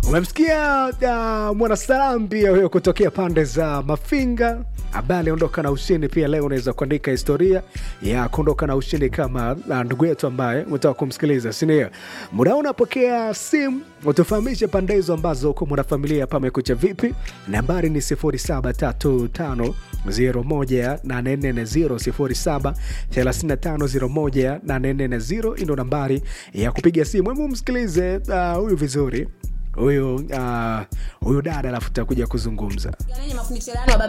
umemsikia uh, mwanasalam pia huyo kutokea pande za mafinga ambaye aliondoka na ushindi pia leo unaweza kuandika historia ya kuondoka na ushindi kama uh, ndugu yetu ambaye umetoka kumsikiliza sindio muda unapokea simu utufahamishe pande hizo ambazo huko mwanafamilia pamekucha vipi nambari ni 0735 01840 0735 ndo nambari ya kupiga simu hemu msikilize uh, huyu vizuri huyu uh, huyu dada alafu takuja kuzungumza Yaani mafundisho ya baba